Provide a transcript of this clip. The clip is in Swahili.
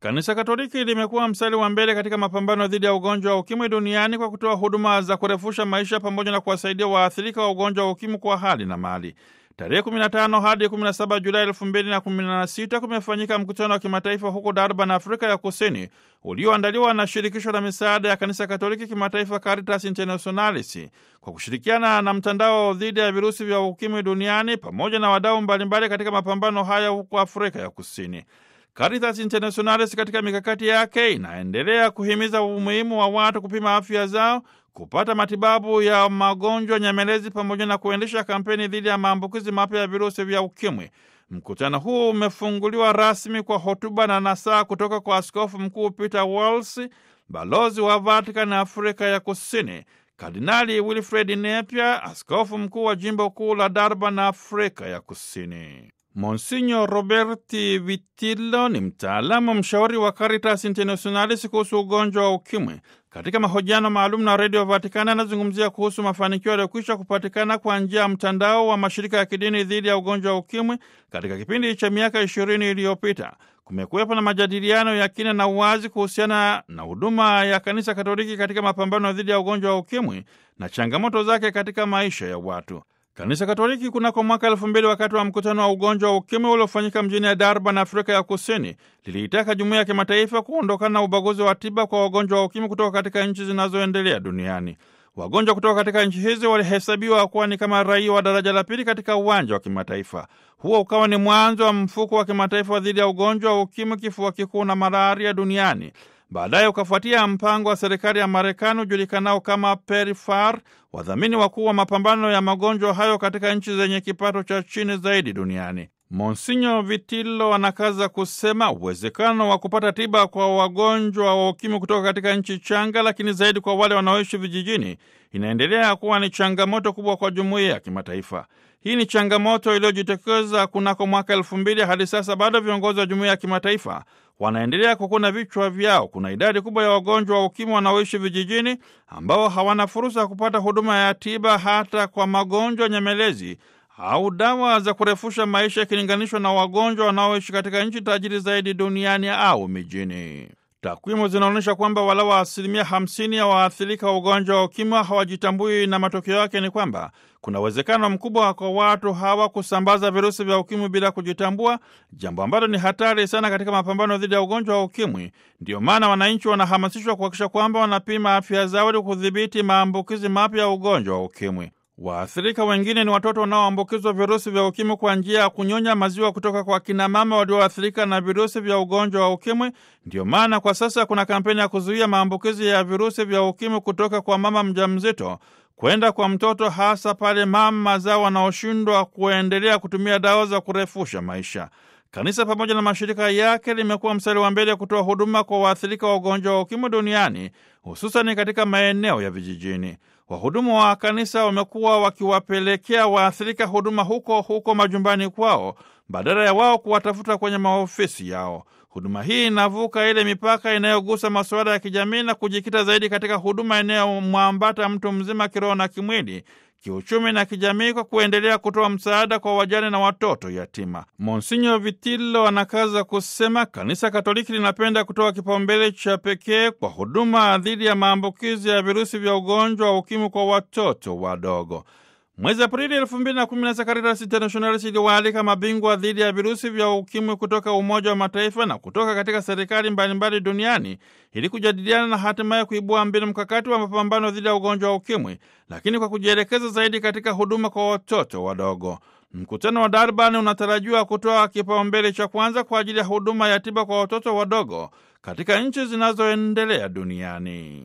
Kanisa Katoliki limekuwa mstari wa mbele katika mapambano dhidi ya ugonjwa wa ukimwi duniani kwa kutoa huduma za kurefusha maisha pamoja na kuwasaidia waathirika wa ugonjwa wa ukimwi kwa hali na mali. Tarehe 15 hadi 17 Julai 2016 kumefanyika mkutano wa kimataifa huko Durban, Afrika ya Kusini, ulioandaliwa na shirikisho la misaada ya kanisa Katoliki kimataifa Caritas Internationalis kwa kushirikiana na mtandao dhidi ya virusi vya ukimwi duniani pamoja na wadau mbalimbali katika mapambano haya huko Afrika ya Kusini. Caritas Internationalis katika mikakati yake inaendelea kuhimiza umuhimu wa watu kupima afya zao, kupata matibabu ya magonjwa nyemelezi pamoja na kuendesha kampeni dhidi ya maambukizi mapya ya virusi vya ukimwi. Mkutano huu umefunguliwa rasmi kwa hotuba na nasaa kutoka kwa Askofu Mkuu Peter Wells, balozi wa Vatican Afrika ya Kusini, Kardinali Wilfred Napier, askofu mkuu wa jimbo kuu la Durban, Afrika ya Kusini. Monsinyo Roberti Vitillo ni mtaalamu mshauri wa Caritas Internationalis kuhusu ugonjwa wa ukimwi. Katika mahojiano maalum na redio Vatikani anazungumzia kuhusu mafanikio yaliyokwisha kupatikana kwa njia ya mtandao wa mashirika ya kidini dhidi ya ugonjwa wa ukimwi katika kipindi cha miaka ishirini iliyopita. Kumekuwepo na majadiliano ya kina na uwazi kuhusiana na huduma ya kanisa Katoliki katika mapambano dhidi ya ugonjwa wa ukimwi na changamoto zake katika maisha ya watu. Kanisa Katoliki kunako mwaka elfu mbili wakati wa mkutano wa ugonjwa wa ukimwi uliofanyika mjini ya Durban, Afrika ya Kusini, liliitaka jumuiya ya kimataifa kuondokana na ubaguzi wa tiba kwa wagonjwa wa ukimwi kutoka katika nchi zinazoendelea duniani. Wagonjwa kutoka katika nchi hizi walihesabiwa kuwa ni kama raia wa daraja la pili katika uwanja wa kimataifa. Huo ukawa ni mwanzo wa mfuko wa kimataifa dhidi ya ugonjwa wa ukimwi, kifua kikuu na malaria duniani. Baadaye ukafuatia mpango wa serikali ya Marekani ujulikanao kama PEPFAR, wadhamini wakuu wa mapambano ya magonjwa hayo katika nchi zenye kipato cha chini zaidi duniani. Monsinyo Vitillo anakaza kusema uwezekano wa kupata tiba kwa wagonjwa wa ukimwi kutoka katika nchi changa, lakini zaidi kwa wale wanaoishi vijijini, inaendelea kuwa ni changamoto kubwa kwa jumuiya ya kimataifa. Hii ni changamoto iliyojitokeza kunako mwaka elfu mbili hadi sasa bado viongozi wa jumuiya ya kimataifa wanaendelea kukuna vichwa vyao. Kuna idadi kubwa ya wagonjwa wa ukimwi wanaoishi vijijini ambao hawana fursa ya kupata huduma ya tiba hata kwa magonjwa nyemelezi au dawa za kurefusha maisha ikilinganishwa na wagonjwa wanaoishi katika nchi tajiri zaidi duniani au mijini. Takwimu zinaonyesha kwamba walau asilimia hamsini ya waathirika wa ugonjwa wa ukimwi hawajitambui, na matokeo yake ni kwamba kuna uwezekano mkubwa kwa watu hawa kusambaza virusi vya ukimwi bila kujitambua, jambo ambalo ni hatari sana katika mapambano dhidi ya ugonjwa wa ukimwi. Ndiyo maana wananchi wanahamasishwa kuhakikisha kwamba wanapima afya zao ili kudhibiti maambukizi mapya ya ugonjwa wa ukimwi. Waathirika wengine ni watoto wanaoambukizwa virusi vya ukimwi kwa njia ya kunyonya maziwa kutoka kwa kinamama walioathirika na virusi vya ugonjwa wa ukimwi. Ndiyo maana kwa sasa kuna kampeni ya kuzuia maambukizi ya virusi vya ukimwi kutoka kwa mama mjamzito kwenda kwa mtoto, hasa pale mama zao wanaoshindwa kuendelea kutumia dawa za kurefusha maisha. Kanisa pamoja na mashirika yake limekuwa mstari wa mbele kutoa huduma kwa waathirika wa ugonjwa wa ukimwi duniani, hususani katika maeneo ya vijijini. Wahudumu wa kanisa wamekuwa wakiwapelekea waathirika huduma huko huko majumbani kwao badala ya wao kuwatafuta kwenye maofisi yao. Huduma hii inavuka ile mipaka inayogusa masuala ya kijamii na kujikita zaidi katika huduma inayomwambata mtu mzima kiroho na kimwili, kiuchumi na kijamii, kwa kuendelea kutoa msaada kwa wajane na watoto yatima. Monsinyo Vitillo anakaza kusema kanisa Katoliki linapenda kutoa kipaumbele cha pekee kwa huduma dhidi ya maambukizi ya virusi vya ugonjwa wa ukimwi kwa watoto wadogo. Mwezi Aprili elfu mbili na kumi na sita Caritas Internationalis iliwaalika mabingwa dhidi ya virusi vya ukimwi kutoka Umoja wa Mataifa na kutoka katika serikali mbalimbali duniani ili kujadiliana na hatimaye kuibua mbinu mkakati wa mapambano dhidi ya ugonjwa wa ukimwi, lakini kwa kujielekeza zaidi katika huduma kwa watoto wadogo. Mkutano wa Durban unatarajiwa kutoa kipaumbele cha kwanza kwa ajili ya huduma ya tiba kwa watoto wadogo katika nchi zinazoendelea duniani.